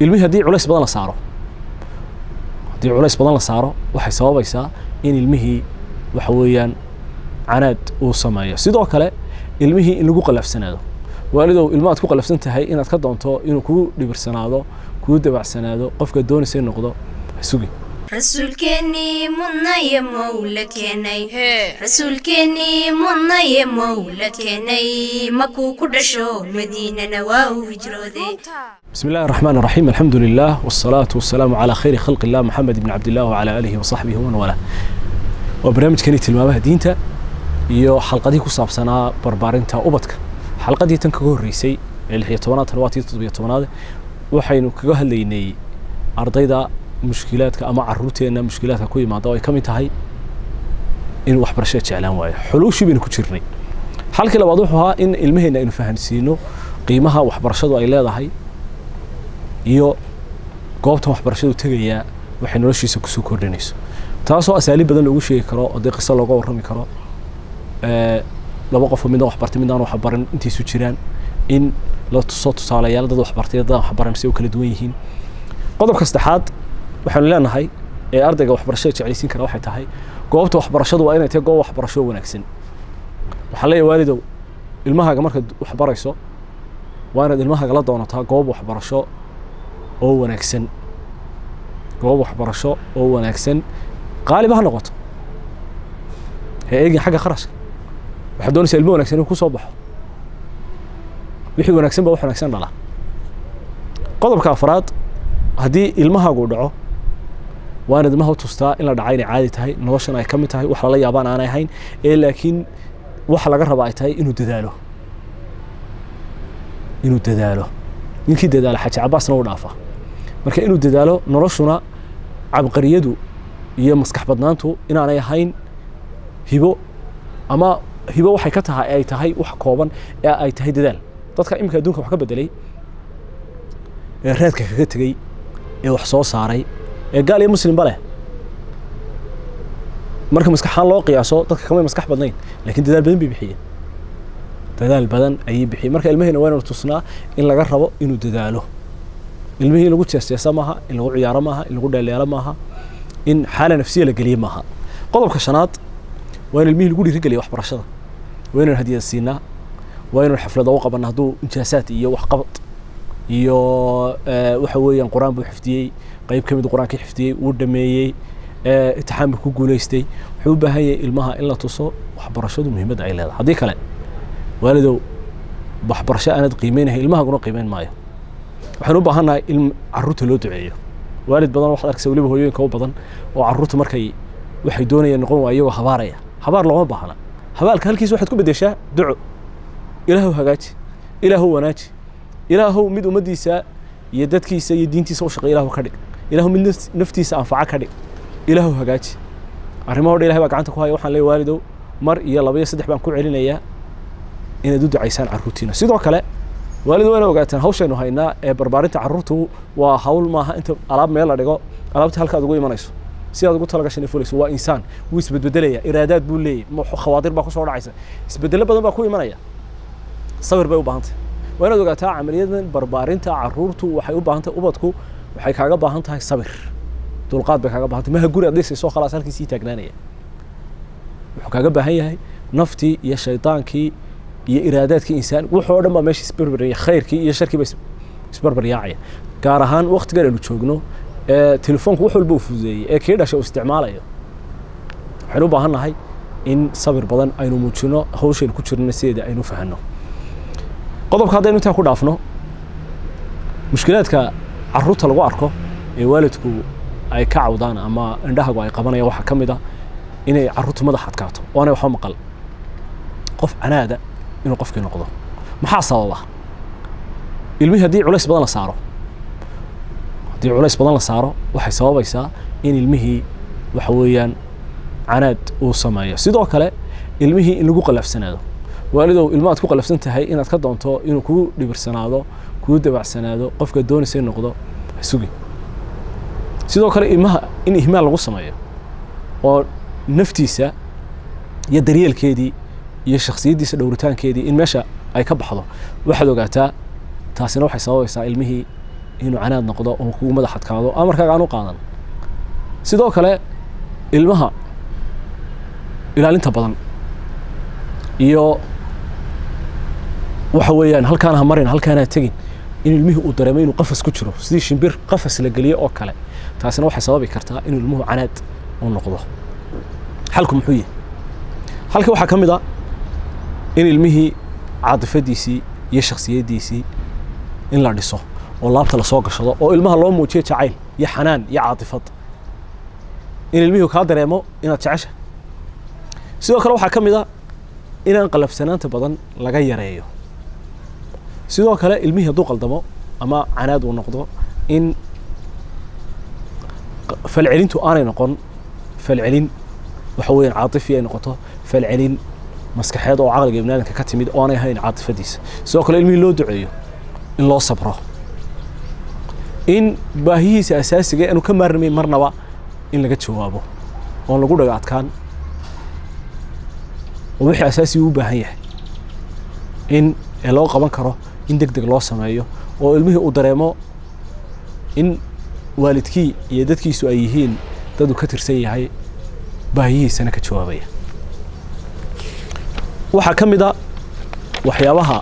ilmihii haddii culays badan la saaro haddii culays badan la saaro waxay sababaysaa in ilmihii waxa weeyaan canaad uu sameeyo sidoo kale ilmihii in lagu qalafsanaado waalidow ilma aad ku qalafsan tahay inaad ka doonto inuu kuu dhibirsanaado kuu dabacsanaado qofka doonaysa in noqdo ha sugi rasuulkeennii mudnaye mowla keenay rasuulkeennii mudnaye mowla keenay makuu ku dhasho madiinana waa uu hijrooday بسم الله الرحمن الرحيم الحمد لله والصلاة والسلام على خير خلق الله محمد بن عبد الله وعلى آله وصحبه ومن والاه وبرنامج كني tilmaamaha diinta iyo xalqadii ku saabsanaa barbaarinta ubadka xalqadii tan kaga horreysay ee lix iyo tobanaad tan waa tii toddobiyo tobanaad waxaynu kaga hadlaynay ardayda mushkilaadka ama caruurteenna mushkilaadka ku yimaada oo ay ka mid tahay in waxbarashada jeclaan waayo xuluushii baynu ku jirnay xalkii labaad wuxuu ahaa in ilmaheenna aynu fahansiino qiimaha waxbarashadu ay leedahay iyo goobtan waxbarashadu tegayaa waxay noloshiisa kusoo kordhinayso taasoo asaaliib badan loogu sheegi karo oo dee qiso looga warrami karo laba qofoo midna waxbartay midnaan waxbaran intaysu jiraan in la tuso tusaalayaal dad waxbartay dad waxbaran si u kala duwan yihiin qodobka saddexaad waxaanu leenahay ee ardayga waxbarashada jeclaysiin kara waxay tahay goobta waxbarashadu waa inay tahay goob waxbarasho wanaagsan waxaa leeyahay waalidow ilmahaaga markaad waxbarayso waa inaad ilmahaaga la doonataa goob waxbarasho oo wanaagsan goob waxbarasho oo wanaagsan qaaliba ha noqoto ha eegin xagga kharashka waxaad doonaysaa ilmo wanagsan inuu ku soo baxo wixii wanaagsan baa wax wanaagsan dhala qodobka afraad haddii ilmahaagu dhaco waa inaad ilmaha u tustaa in la dhaca inay caadi tahay noloshan ay ka mid tahay wax lala yaabaan aanay ahayn ee laakiin waxa laga raba ay tahay inuu dadaalo inuu dadaalo ninkii dadaala xaji cabaasna u dhaafa marka inuu dadaalo noloshuna cabqariyadu iyo maskax badnaantu inaanay ahayn hibo ama hibo waxay ka tahay ay tahay wax kooban ee ay tahay dadaal dadka iminka adduunka wax ka bedelay ee raadka kaga tegey ee wax soo saaray ee gaal iyo muslimba leh marka maskaxaan loo qiyaaso dadka kamay maskax badnayn laakiin dadaal badan bay bixiyeen dadaal badan ayay bixiyeen marka ilmaheena waa inanu tusnaa in laga rabo inuu dadaalo ilmihii in lagu jeesteesa maaha in lagu ciyaaro maaha in lagu dheeleelo maaha in xaala nafsiya la geliye maaha qodobka shanaad waa in ilmihii lagu dhiirigeliya waxbarashada waa inaan hadiyad siinaa waa inaan xaflada u qabana hadduu injaasaad iyo waxqabad iyo waxa weeyaan qur-aan buu xifdiyey qayb ka mid qur-aanka xifdiyey uu dhameeyey itixaan buu ku guulaystay wuxuu u baahan yahay ilmaha in la tuso waxbarashadu muhiimadda ay leedahay haddii kale waalidow waxbarasho aanad qiimeynahay ilmahaguna qiimeyn maayo waxaan u baahannahay in caruurta loo duceeyo waalid badan waxaad arkaysa weliba hooyooyinka u badan oo caruurta markay waxay doonayaan noqon waa iyagoo habaaraya habaar looma baahna habaalka halkiisa waxaad ku bedeshaa duco ilaahow hagaaji ilaahow wanaaji ilaahow mid ummaddiisa iyo dadkiisa iyo diintiisa u shaqeey ilaahow ka dhig ilaahow mid naftiisa anfaca ka dhig ilaahow hagaaji arrimaho dhan ilahay baa gacanta ku haya waxaan leeyahay waalidow mar iyo laba iyo saddex baan ku celinayaa inaad u ducaysaan carruurtiina sidoo kale waalid waa ina ogaataan hawshaynu haynaa ee barbaarinta carruurtu waa hawl maaha inta alaab meel la dhigo alaabta halkaad ugu imanayso si aad ugu talagashan fulayso waa insaan wuu isbedbedelaya iraadaad buu leeyahy khawaadir baa kusoo dhacaysa isbedelo badan baa ku imanaya sabir bay u baahantay waa inaad ogaataa camaliyadan barbaarinta carruurtu waxay u baahan tahay ubadku waxay kaaga baahan tahay sabir dulqaad bay kaaga baahan tahay maha guri adlisaysoo khalaas halkii sii taagnaanaya wuxuu kaaga baahan yahay naftii iyo shaydaankii iyo iraadaadkii insaan wuxuu o dhan baa meesha isbarbarya khayrkii iyo sharkiiba isbarbaryaacaya gaar ahaan waktigan aynu joogno ee telefoonku wax walba uu fududeeyey ee kii dhashay uu isticmaalayo waxaynu u baahan nahay in sabir badan aynu muujino hawshaynu ku jirno sideeda aynu fahanno qodobka haddaynu intaa ku dhaafno mushkilaadka carruurta lagu arko ee waalidku ay ka cawdaan ama indhahagu ay qabanayaan waxaa ka mid a inay carruurtu madax adkaato oo anay waxba maqal qof canaada inuu qofkii noqdo maxaa sababa ilmihii haddii culays badan la saaro haddii culays badan la saaro waxay sababaysaa in ilmihii waxa weeyaan canaad uu sameeyo sidoo kale ilmihii in lagu qalafsanaado waalidow ilma aad ku qalafsan tahay inaad ka doonto inuu kuu dhibirsanaado kuu dabacsanaado qofka doonaysa in noqdo ha sugi sidoo kale ilmaha in ihmaal lagu sameeyo oo naftiisa iyo daryeelkeedii iyo shaksiyaddiisa dhowritaankeedii in meesha ay ka baxdo waxaad ogaataa taasina waxay sababaysaa ilmihii inuu canaad noqdo oo kugu madax adkaado amarkaaga aan u qaadan sidoo kale ilmaha ilaalinta badan iyo waxa weeyaan halkaan ha marin halkaan ha tegin in ilmihii uu dareemo inuu qafas ku jiro sidii shimbir qafas la geliyo oo kale taasina waxay sababi kartaa inuu ilmuhu canaad u noqdo xalku muxuu yahay halka waxaa ka mid a in ilmihii caadifadiisii iyo shaksiyaddiisii in la dhiso oo laabta lasoo gashado oo ilmaha loo muujiyo jacayl iyo xanaan iyo caatifad in ilmihii kaa dareemo inaad jecesha sidoo kale waxaa ka mid a inaan qalabsanaanta badan laga yareeyo sidoo kale ilmihii hadduu qaldamo ama canaad uu noqdo in falcelintu aanay noqon falcelin waxa weeyaan caatifi ay noqoto falcelin maskaxeed oo caqliga ibni aadamka ka timid oo aanay ahayn caatifadiisa sidoo kale ilmihii loo duceeyo in loo sabro in baahihiisa asaasiga aanu ka maarmayn marnaba in laga jawaabo oon lagu dhaga adkaan oo wixii asaasiga u baahan yahay in ee loo qaban karo in deg deg loo sameeyo oo ilmihii uu dareemo in waalidkii iyo dadkiisu ay yihiin dad uu ka tirsan yahay baahiyihiisana ka jawaabaya waxaa ka mid a waxyaabaha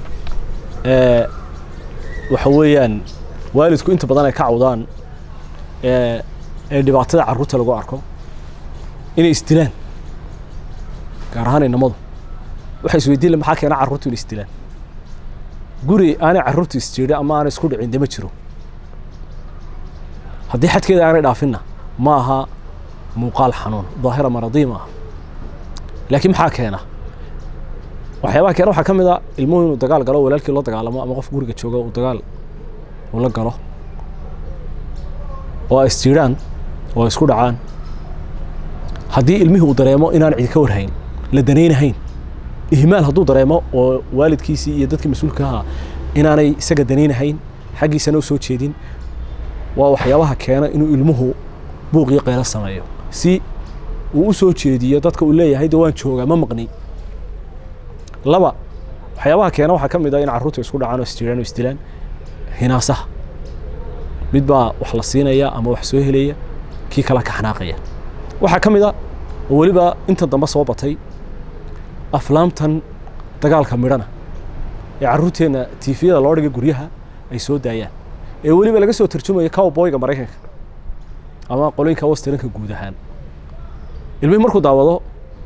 waxa weeyaan waalidku inta badan ay ka cawdaan ee dhibaatada carruurta lagu arko inay isdilaan gaar ahaan inamadu waxay isweydiin la maxaa keena carruurtu inay isdilaan guri aanay carruurtu isjeedhin ama aanay isku dhicin dema jiro haddii xadkeeda aanay dhaafinna ma aha muuqaal xanuun daahira maradii ma aha laakiin maxaa keena waxyaabaha keena waxaa ka mid a ilmuhu inuu dagaal galo walaalkii loo dagaalamo ama qof guriga jooga uu dagaal uu la galo oo ay isjiiraan oo ay isku dhacaan haddii ilmihii uu dareemo inaan cidi ka warhayn la danaynahayn ihmaal hadduu dareemo oo waalidkiisii iyo dadkii mas-uulka ahaa inaanay isaga danaynahayn xaggiisana u soo jeedin waa waxyaabaha keena inuu ilmuhu buuq iyo qaylo sameeyo si uu u soo jeediyo dadka uu leeyahay de waan joogaa ma maqni laba waxyaabaha keena waxaa ka mid a in carruurta isku dhacaan oo isjiiraan oo isdilaan hinaasaha mid baa wax la siinaya ama wax soo helaya kii kala ka xanaaqaya waxaa ka mid a oo weliba intan dambe soo batay aflaamtan dagaalka midhana ee carruurteenna tiifiyada loo dhigay guryaha ay soo daayaan ee weliba laga soo tarjumayo cowboyga maraykanka ama qolooyinka westernka guud ahaan ilmihii markuu daawado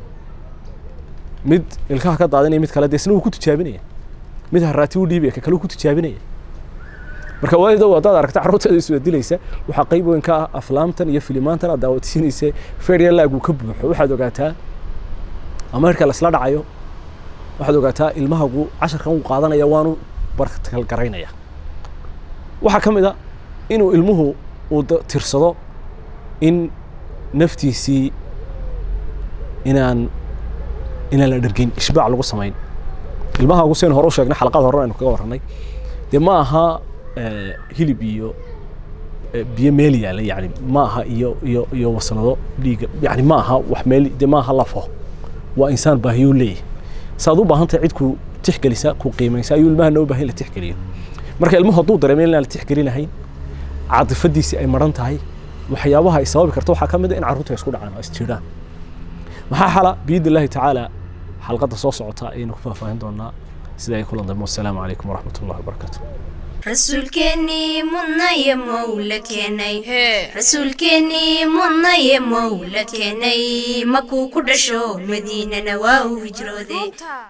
mid ilkaha ka daadinaya mid kale de isna wuu ku tijaabinaya mid haraati u dhiibaya ka kale uu ku tijaabinaya marka waalidow haddaad aragta carruurteeda isbedilaysa waxaa qayb weyn ka ah aflaamtan iyo filimaantan aad daawatisiinaysa ferial lag uu ka buuxo waxaad ogaataa ama hirka la isla dhacayo waxaad ogaataa ilmahagu casharkan uu qaadanaya waanu barkalgaraynaya waxaa ka mid a inuu ilmuhu uu tirsado in naftiisii inaan inaan la dhergeyn ishbaac lagu samayn ilmahagu sian hore u sheegnay xalaqada hore aynu kaga warranay dee ma aha hilib iyo biyo meel yaala yani ma aha iyo iyo iyo wasanado dhiiga yani ma aha wax meel de ma aha lafo waa insaan baahiyuu leeyahay saaad u baahan tahay cid ku tixgelisa ku qiimaysa ayuu ilmahana u baahan la tixgeliyo marka ilmuhu hadduu dareemo inaan la tixgelinahayn caadifadiisii ay maran tahay waxyaabaha ay sababi karto waxaa ka mid a in carruurta isku dhacaan oo isjiiraan maxaa xala biidni illaahi tacaala xalqadda soo socota ayaynu ku faahfaahin doonaa sida ay kulan dambe wasalaamu calaykum waraxmat ullahi wabarakaatu rasuulkeennii mudnaye mowla keenay rasuulkeennii mudnaye mowla keenay makuu ku dhasho madiinana waa uu hijrooday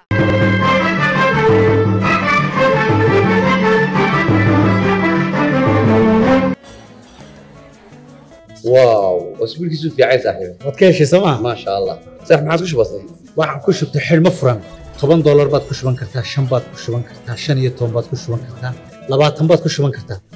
واو اسبوعك في عايز صاحبي waad ka heshay sooma ما شاء الله صح ما عاد وش بصير waxaan ku shubtay xidhmo furan toban doolar baad ku shuban kartaa shan baad ku shuban kartaa shan iyo toban baad ku shuban kartaa labaatan baad ku shuban kartaa